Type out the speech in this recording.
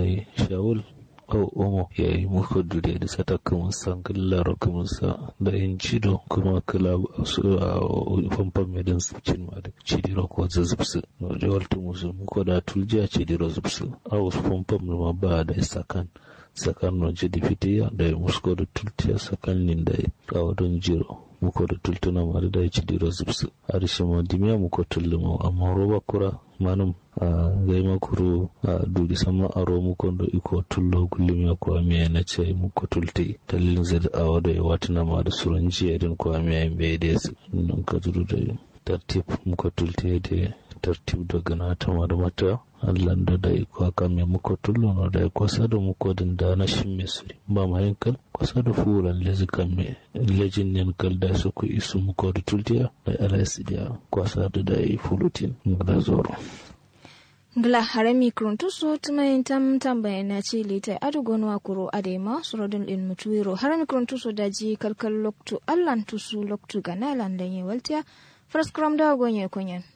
yi shawul au omo ya yi muku dure da sata kuma san kallar kuma sa da yin cido kuma kala su a famfam mai dan cin ma da cidiro ko zazzubsu no da waltu musu muku da tuljiya cidiro zubsu a wasu famfam ma ba da sakan sakan no jidi fitiya da musko da tultiya sakan nin da a wadon jiro muko da tultuna ma da ci diro zubsu arishi ma dimiya muko tullumo amma roba kura manum a gai makuru a duri sama aro muko da iko tullo gullum ya kuwa miya na ce muko tulti dalilin zai a wada ya watuna ma da suran jiya din kuwa miya bai da su nan ka zuru da tartib muko tulti da tartib da gana ta ma da mata Allah da da iko aka mai muko tullo no da iko sada muko din da na shin mai suri ba ma yankal kwasa da furan lezikan mai lejin nen kal da su ku isu muko da tultiya da RS da kwasa da da yi fulutin da zoro. Gla harami kuruntu so tumayin tam tambaya na ce lita adugon wa kuro adema surodun din mutuwiro harami kuruntu so daji kalkal loktu allan tusu loktu gana landan ye waltiya first kram da gonye kunyen.